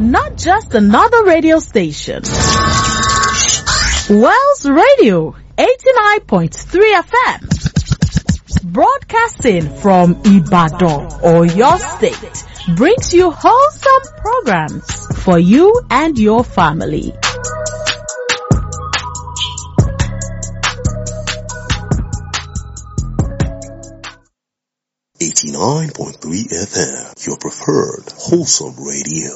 not just another radio station. Wells Radio 89.3 FM. Broadcasting from Ibadan or your state brings you wholesome programs for you and your family. Eighty-nine point three FM, your preferred wholesome radio.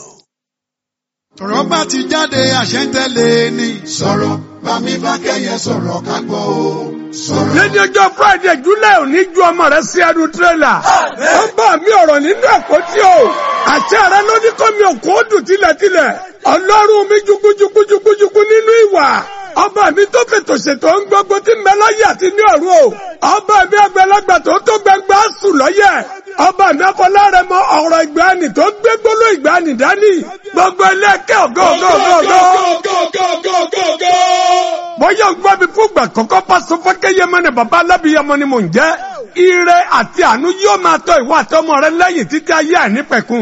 ọ̀rọ̀ bá ti jáde àṣẹ ń tẹ̀lé ni. sọ̀rọ̀ bámi bá kẹ́yẹ sọ̀rọ̀ ká gbọ́ o. sọ̀rọ̀. lẹ́ni ọjọ́ friday july òní ju ọmọ rẹ sí ẹnu tírélà. ó bá mi ọ̀rọ̀ nínú ẹ̀kọ́ tí o. àṣẹ rẹ ló ní kọ́ mi òkú ó dùn tilẹ̀tilẹ̀. ọlọ́run mi jukujukujukujuku nínú ìwà. ọba mi tó fètò ṣètò ń gbogbo tí ń bẹ láyé àti ní ọ̀run o. ọba mi àgbàlagbà tó tó gbẹngbà sùn lọ́yẹ̀. ọba mi afọláre mọ ọ̀rọ̀ ìgbàanì tó gbé gbóló ìgbàanì dání. gbogbo ẹlẹ́kẹ́ ògo ògo ògo ògo bọ́yá ń gbọ́ mi fún ìgbà kọ́kọ́ pásọ fọ́kẹ́yẹmọ ni bàbá alábìyẹmọ ni mò ń jẹ́ ire àti àánú yóò máa tọ́ ìwọ àtọmọ rẹ lẹ́yìn títí ayé àìnípẹ̀kun.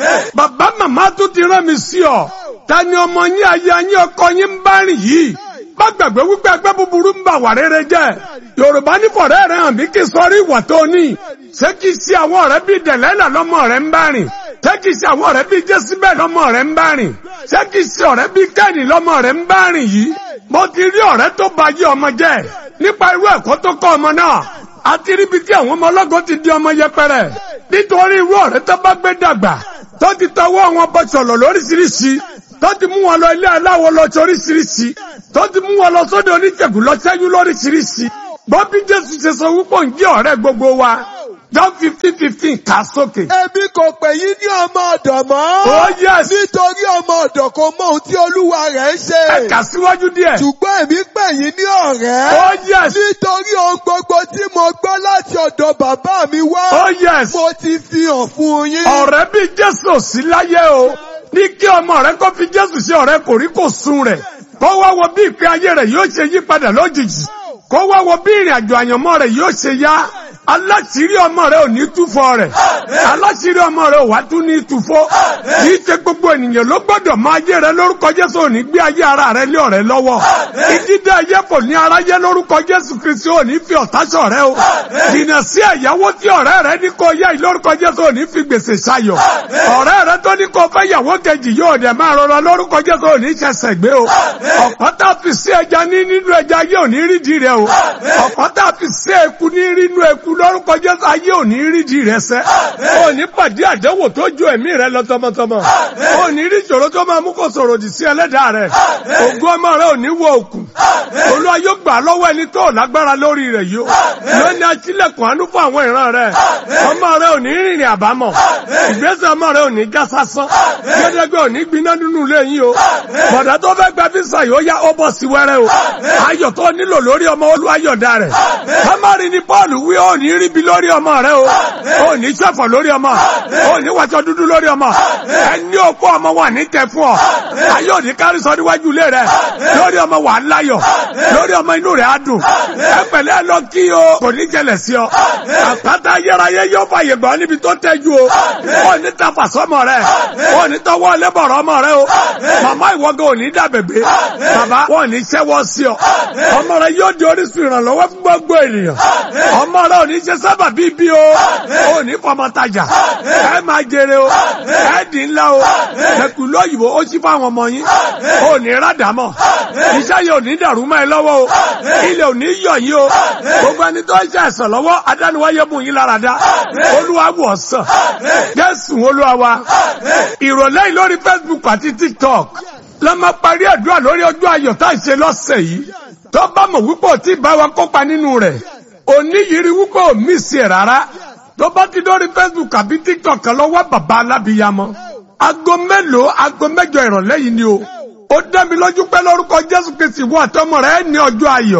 bàbá màmá tún ti rán mi sí ọ ta ni ọmọ yín ayé yín ọkọ yín ń bá rìn yìí má gbàgbé wípé ẹgbẹ́ búburú ń bà wà rere jẹ́ yorùbá ní fọ̀rẹ́ rẹ hàn mí kí sọrí ìwà tó ní ṣé kìí ṣe àwọn ọ̀rẹ́ bíi dẹ̀lẹ́là lọ́mọ rẹ ń bá rìn ṣé kìí ṣe àwọn ọ̀rẹ́ bíi jésìbẹ̀ lọ́mọ rẹ ń bá rìn ṣé kìí ṣe ọ̀rẹ́ bíi kẹ́ni lọ́mọ rẹ ń bá rìn yìí mo ti rí ọ̀rẹ́ tó ba yé ọmọ jẹ́ nípa irú ẹ̀kọ́ tó kọ́ ọmọ náà àti ríbi tí àwọn ọmọ ọlọ́gọ́ ti di ọmọ yẹpẹrẹ nítorí irú ọ̀rẹ́ tó bá gbé dàgbà tó ti tọwọ́ wọn bọ sọ̀lọ̀ lóríṣiríṣi tó ti mú wọn lọ ilé aláwọ̀ lọ sí oríṣiríṣi tó ti mú wọn lọ sódò oníṣègùn lọ sẹ́yìn lóríṣiríṣi bọ́bí jésù ṣe sọ wípé ń jẹ́ ọ̀rẹ́ gbogbo wa John fifteen fifteen kà sókè. Èmi kò pè yín ní ọmọ ọ̀dọ̀ mọ́. Oh yes. Nítorí ọmọ ọ̀dọ̀ kò mọ ohun tí olúwa rẹ̀ ń ṣe. Ẹ kà síwájú díẹ̀. Ṣùgbọ́n èmi pè yín ní ọ̀rẹ́. Oh yes. Nítorí ohun gbogbo tí mo gbọ́ láti ọ̀dọ̀ bàbá mi wá. Oh yes. Mo ti fi hàn fún yín. Ọ̀rẹ́ bí Jésù ò sí láyé o. Ní kí ọmọ rẹ kó fi Jésù ṣe ọ̀rẹ́ kò rí kò sun rẹ̀. Kó wá wo bí ìpín ayé rẹ̀ yóò ṣe yí padà lójijì. Kó wá wo bí ìrìn àjò àyànmọ́ rẹ̀ yóò ṣe yá aláṣírí ọmọ rẹ ò ní túfọ̀ rẹ̀ aláṣírí ọmọ rẹ ò wá tún ní túfọ̀ kì í ṣe gbogbo ènìyàn ló gbọ́dọ̀ máa ayé rẹ lórúkọ jésù ò ní gbé ayé ara rẹ lé ọ̀rẹ́ lọ́wọ́ ìdídé ayé kò ní aráyé lórúkọ jésù kristi ò ní fi ọ̀tá ṣọ̀rẹ́ o jìnnà sí ẹ̀yáwó tí ọ̀rẹ́ rẹ ní kó yá lórúkọ jésù ò ní fi gbèsè ṣayọ̀ ọ̀rẹ́ rẹ tó ní kó fẹ́ yàwó kejì yóò dẹ̀ máa rọra lórúkọ jésù ò ní ṣẹ̀ṣẹ̀ gbé o ọ̀pọ̀ tá a fi sí ẹja ní nínú ẹja ayé ò ní rídìí rẹ o ọ̀pọ̀ tá a fi sí eku ní nínú eku lórúkọ jésù ayé ò ní rí di rẹ sẹ́ ò ní pàdé àdánwò tó ju ẹ̀mí rẹ lọ tọmọtọmọ ò ní rí ìṣòro tó máa mú kó sọ̀rọ̀ òdì sí ẹlẹ́dàá rẹ ògùn ọmọ rẹ ò ní wọ òkun olúwa yóò gbà lọ́wọ́ ẹni tó lágbára lórí rẹ yìí lónìí aṣílẹ̀kùn àánú fún àwọn ìran rẹ ọmọ rẹ ò ní rìnrìn àbámọ̀ ìgbésẹ̀ ọmọ rẹ ò ní já sásán gẹ́gẹ́ ò ní gbiná nínú ilé yín o bọ̀dá tó fẹ́ gba físà yóò yá ó bọ̀ sí wẹ́rẹ́ o ayọ̀ tó nílò lórí ọmọ olúwayọ̀dá rẹ̀ kámárì ni paul wí ó ní rí bi lórí ọmọ rẹ o ò ní ṣẹ̀fọ̀ lórí ọmọ ò ní wàṣọ dúdú lórí ọmọ ẹni òkú ọmọ wà ní tẹ fún ọ ayé òní kárí sọ níwájú ilé rẹ lórí ọmọ wà láyọ̀ lórí ọmọ inú rẹ á dùn ẹ pẹ̀lẹ́ lọ kí o kò ní jẹlẹ̀ sí ọ àpáta ayérayé yóò fàyè gbọ́ níbi tó tẹ́jú o ò ní tafa sọmọ rẹ ò ní tọwọ́ lẹ́bọ̀rọ̀ ọmọ rẹ o màmá ìwọ́gẹ́ ò ní dàbẹ̀gbẹ́ bàbá wọn ò ní ṣẹ́wọ́ sí ọ ọmọ rẹ yóò di orísun ìrànlọ́wọ́ fún gbogbo ènìyàn ọmọ rẹ ò ní ṣe sábà bíi bí o ò ní fọmọ tajà ẹ máa jèrè o ẹ dì ńlá o ẹkù lóyìnbó ó sì fáwọn ọmọ yín ò ní rádàmọ iṣẹ́ yìí ò ní dàrú mọ́ ẹ lọ́wọ́ o ilẹ̀ ò ní yọ̀ yín o gbogbo ẹni tó ń ṣe àìsàn lọ́wọ́ adániwáyé mú yín lára dá olúwa wọ̀ sàn jésù olúwa wa ìrọ̀lẹ́ yìí lórí facebook àti tiktok la máa parí àdúrà lórí ọjọ́ ayọ̀ tá à ń ṣe lọ́sẹ̀ yìí tó bá mọ̀ wípé ò tí ì bá wa kópa nínú rẹ̀ òní yìí rí wípé ò mí sí ẹ̀ rárá tó bá ti lórí facebook àbí tiktok kan lọ́wọ́ bàbá alábìyamọ aago mélòó aago mẹ́jọ ìrọ̀lẹ́ yìí ni o ó dá mi lójú pé lórúkọ jésù kristi wọ àtọmọ rẹ ní ọjọ́ ayọ̀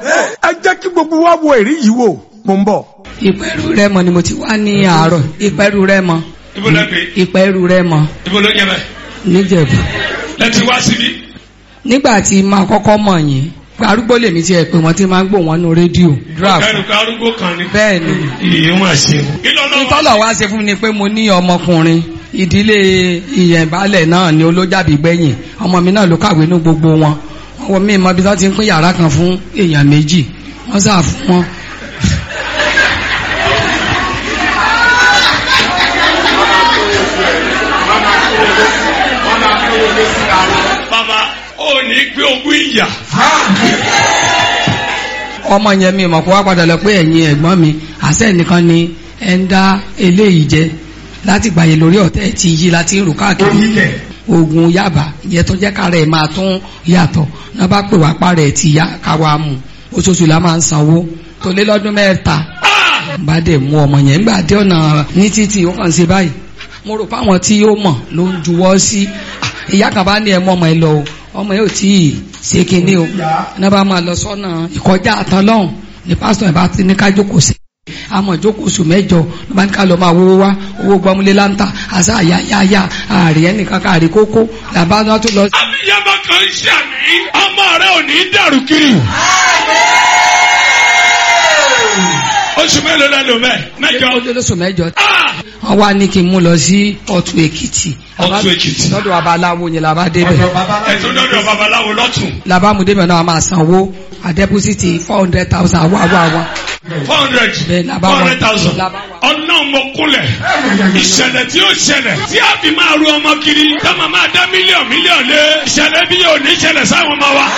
ẹ jẹ́ kí gbogbo wa wo èrí yìí wò mò ń bọ̀. ìpẹ́rù rẹ mọ ni mo ti wá ní àárọ̀ ìpẹ́rù rẹ mọ ibo lẹ pé ìpẹ́rù rẹ mọ ibo ló jẹ bẹ níjẹ̀bú. lẹ ti wá síbí. nígbà tí máa kọ́kọ́ mọ̀ yín arúgbó lèmi ti ẹ̀ pé wọ́n ti máa ń gbọ́ wọn nínú rédíò draft kẹrù ká arúgbó kan ni. bẹ́ẹ̀ ni iye wọn ṣe. kí ló lọ́wọ́ ìtọ́lọ̀ wá ṣe fún mi ni pé mo ní ọmọkùnrin ìdílé ìyẹ̀bálẹ̀ náà ni olójàbí gbẹ̀yìn ọmọ mi náà ló kàwé ní gbogbo wọn wọn mi mọ bí wọ́n ti ń pín yàrá kan fún èèyàn méjì wọ́n sà fún wọn. bàbá ò ní gbé ogún ìyà. ọmọ yẹn mi mọ̀ kó wá padà lọ pé ẹ̀yin ẹ̀gbọ́n mi àṣẹ nìkan ni ẹ ń dá eléyìí jẹ láti gbàyè lórí ọ̀tẹ̀ tí yí láti ń rò káàkiri oògùn yaba ìyẹn tó jẹ́ kára ẹ̀ máa tún yàtọ̀ náà bá pè wá parẹ́ ẹ̀ ti yá káwa mú oṣooṣù la máa ń sanwó tó lé lọ́dún mẹ́ta bá dẹ̀ mú ọmọ yẹn nígbà dé ọ̀nà ní títì ó kàn ṣe báyìí mo rò páwọn tí ó mọ̀ ló ń juwọ́ sí ìyá kan bá ní ẹ mọ́ ọmọ ẹ lọ o ọmọ yóò tí ì ṣe kinní o náà bá máa lọ sọ́nà ìkọjá àtàn lọ́hùn ní pásítọ̀ ẹ̀ bá ti ní ká jókòó sí àmọ́ jókòó oṣù mẹ́jọ ló bá ní ká lọ máa wówó wá owó gbọmúlé láńtà àṣà àyàyàyà ààrẹ ẹnìkan káàrí kókó làbá náà tó lọ. abiyamọ kan ṣàmì ọmọ rẹ ò ní dàrú kiri. oṣù mélòó lẹ́nu mẹ́ mẹ́jọ. ó lóṣù mẹ́jọ Ah! wọ́n wá ní kí n mú lọ sí ọ̀tún èkìtì. Ọ̀tún Èkìtì. lọ́dọ̀ babaláwo yẹn làbá débẹ̀. ẹ̀tún dọ́dọ̀ babaláwo lọ́tún. làbá mu débẹ̀ náà máa sanwó àdẹ́pọ́sìtì four hundred thousand àwọ̀ àwọ̀ àwọn. four hundred Bẹ́ẹ̀ ni, a bá four wà- hundred thousand la bá wà. ọ̀nà mo kúnlẹ̀ ìṣẹ̀lẹ̀ tí ó ṣẹlẹ̀ tí a fi máa ru ọmọ kiri táwọn máa dá mílíọ̀nù mílíọ̀nù lé ìṣẹ̀lẹ̀ bí yóò ní ṣẹlẹ̀ sáwọn ọmọ wa.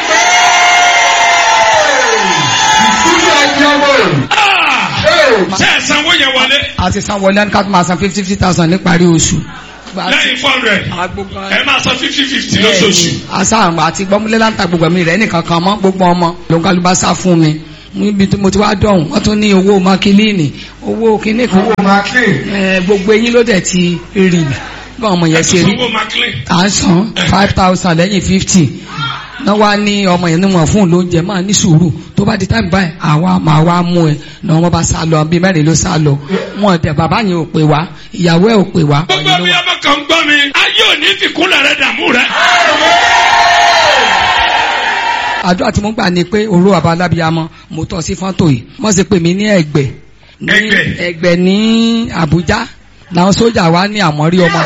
Ah! ṣé ẹ sanwó yẹn wọlé a ti san wọlé ẹni ká tó máa san fifty fifty thousand níparí oṣù. lẹ́yìn four hundred agbógbó ẹ máa san fifty fifty lóṣooṣù. asa àti gbọmúlé láǹtà gbogbo mi rẹ nìkan kan mọ gbogbo ọmọ ló ń kálukú bá sá fún mi níbi tí mo ti wá dọ̀hún wọ́n tún ní owó makilíìnì owó kíní kan ẹ, gbogbo eyín ló dẹ̀ ti rì bí ọmọ yẹn ṣe rí sanwó maclean à ń san five thousand lẹ́yìn fifty náà wá ní ọmọ yẹn níwọ̀n fún lóúnjẹ máa ní sùúrù tó bá di táìmù báyìí àwa máa wá mú ẹ náà wọ́n bá sá lọ bí mẹ́rin ló sá lọ wọn dẹ̀ bàbá yẹn ò pè wá ìyàwó ẹ̀ ò pè wá. gbogbo abiyamọ kan gbọ́ mi ayé ò ní fi kúnlẹ̀ rẹ dààmú rẹ. àdúrà tí mo gbà ni pé òru àbá alábíàmọ mo tọ́ sí fọ́tò yìí wọ́n sì pè mí ní ẹ̀gbẹ́ ní Ẹ̀gbẹ́? ẹ̀gbẹ́ ní Àbújá làwọn sójà wa ní àmọ́rí ọmọ